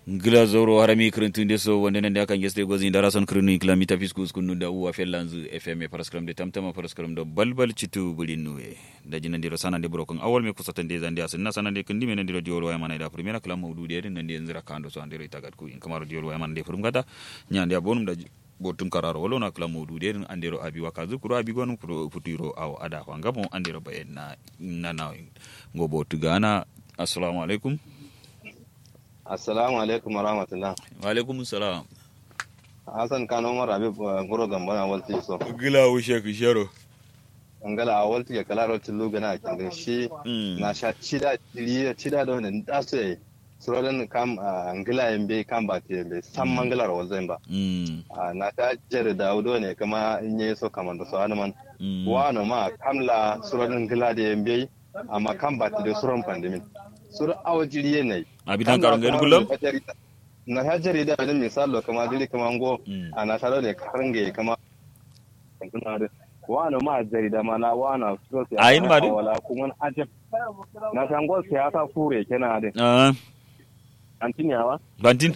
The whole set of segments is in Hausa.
gila zoro harami kirintun so wanda nan da akan geste gozi da rason kirinu kilomita fiskus kunu da uwa fellanzu fm paraskram de tamtama paraskram do balbal citu bulin nuwe da jinan diro sana de brokon awal me kusatan de zandi asinna sana de kindi men diro diol waya mana da primera kala mawdu de nan de nzira kando so andiro itagat ku in kamar diol waya mana de furum gata nyande abonum da botum kararo wolo na kala mawdu de andiro abi wakazu kuro abi gonu kuro futuro aw ada wangamo andiro bayen na na na ngo botu gana assalamu alaikum Assalamu alaikum wa rahmatullah. wa alaikum salam Hassan Kano Umar Habib Guro Gambana Walti so. gila wushe ku sharo Angala a Walti ya kala roti luga na kin shi na sha chida chida chida da wannan da su yi. Surodan kam angila yambe kam ba te be san mangalar wazan ba. Na ta jere da udo ne kama in yi so kaman da so man. Wano ma kamla surodan gila da yambe amma kam ba te da suron pandemin. Sur awajiriye ne. abitan karon gani kullum na ha jarida da misalo kama dili kama ngo ana taro ne karange kama kuna da wana ma jarida ma na wana so sai Ayin ma dai? wala kuma ajab na san go siyasa fure kenan da ah antiniyawa bantin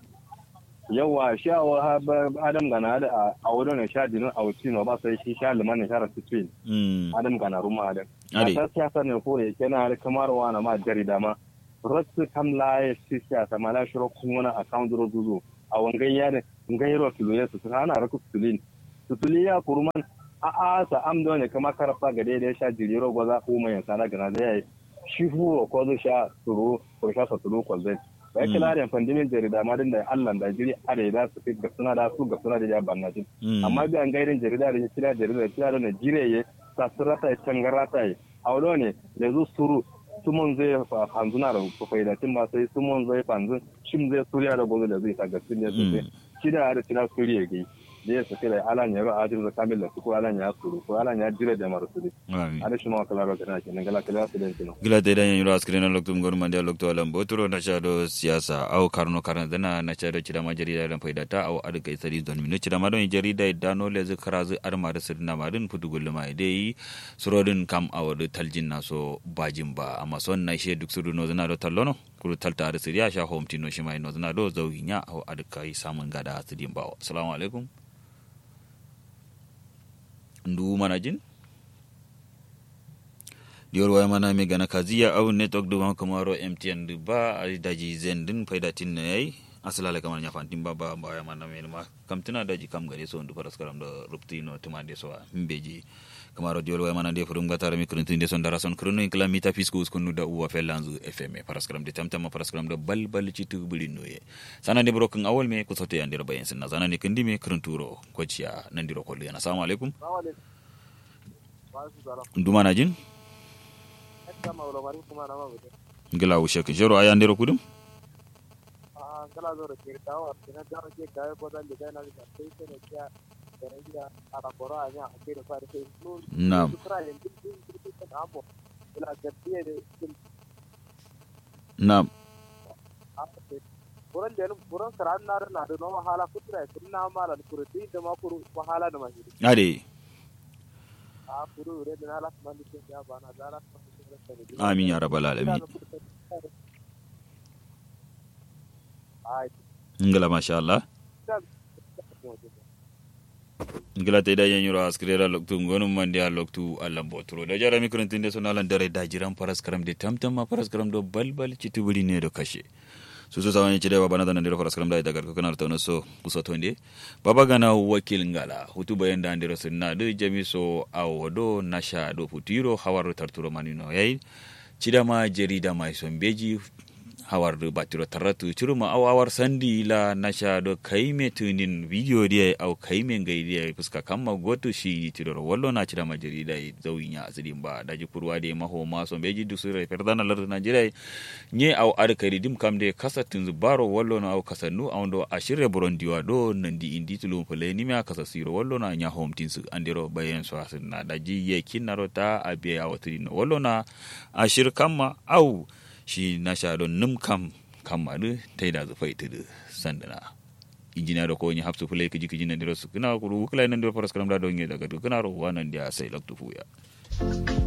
yawa sha wa adam gana da a wurin ne sha dinin a wuci no ba sai shi sha liman ne shara sitwin mm adam gana ruma adam Ade. ta siyasa ne fure kenan da kamar wana ma jarida ma rotu kam laye si siyasa ma la shiro kun wani account ro duzo a wangan ya ne ngai ro tulu ya su ana raku tulin tutuli ya kurman a a sa am do ne kama karfa ga dai sha jiriro gwaza ko mai sana gana da yayi shi hu ko zo sha turu ko sha sa turu ko zai bai kila da fandimin jarida ma din da Allah da jiri are da su fit ga suna da su ga suna da ya banna jin amma bi an gairin jarida da kira jarida kira da Najeriya sa surata ya tangarata ya aulo ne da zu suru sumon zai fanzuna da faidacin ba sai sumon zai fanzun shim zai suriya da gozo da zai ta gasin ne sosai shi da da tira suriya gai da ya sake da alan ya ba ajin da kamil da ko alan ya suru ko alan ya jira da mara suri ada shi ma kala ro kana kenan gala kala su da kenan gila te dan yiro askire na loktum gonu mande lokto alam boturo na chado siyasa au karno karna dana na chado chida ma jarida dan faida ta au adu kai sari don mino chida ma don jarida dano le zu karazu arma da sirna ma din futu gulle ma dai surodin kam awadu taljin na so bajin ba amma son na she duk sudu no zana do tallono kuru talta da siriya sha home tino shi mai no zana do zauginya au adu kai samun gada sidin ba assalamu alaikum ndu mana jin diyor waya mana me gana kaziya au network du ban kamaro mtn du ba ai daji zen din faida tin ne yayi asala kamar nya fantin ba ba ba mana me ma kam tuna daji kam gare so ndu paras karam da rupti no tuma de so mbeji kamaro diyor waya mana de furum gatara mi kurun de son dara son kurun in kala mita fiskus kunu da uwa felanzu fm paras karam de tamtama paras karam da bal bal citu buli noye sana de brokin awol me ku sote yandira bayan sinna sana ne kindi me kurun turo kwaciya nan diro kollu yana assalamu alaikum nduma na jin ngila wushe kin jero aya ndero kudum Naam. Naam. buran da buran karan na na da no wahala kutra kun na mala kuru ti da ma kuru wahala da mahiri ade a kuru re da na la man di ya bana da la man di amin ya rabbal alamin ai ngila masha Allah ngila te da yanyuro askrera loktu ngonu mandi a loktu allam boturo da jara mikron tinde sona lan dare da jiran paras karam de tamtam ma paras karam do balbal citubuli ne do kashe susu sawani cide baba na dandiro paras karam da daga ko kana tawno so kuso tonde baba gana wakil ngala hutu bayan da ndiro sunna do jamiso awodo nasha do futiro hawaru tarturo manino yayi cidama jarida mai sombeji hawar batiro taratu ciruma aw awar sandi la nasha do kaime tunin video dia aw kaime ngai dia fuska kamma goto shi tidoro wallo na cira ma jarida zawinya asidin ba daji kurwa de maho ma so beji du sura perdana lar najira nye aw ar kari dim kam de kasatin zubaro wallo na aw kasanu aw do ashire borondiwa do nandi indi tulum pele ni ma kasa siro wallo na nya home tinsu andiro bayen so asin na daji ye kinaro ta abiya awatrin wallo na ashir kamma aw shi na sha don num kam kam madu ta da zufai tudu sandana injiniya da ko ni hapsu fulai kiji kiji na diro su kana kuru kula nan diro faras karam da don ye daga kana ro wanan dia sai laktu fuya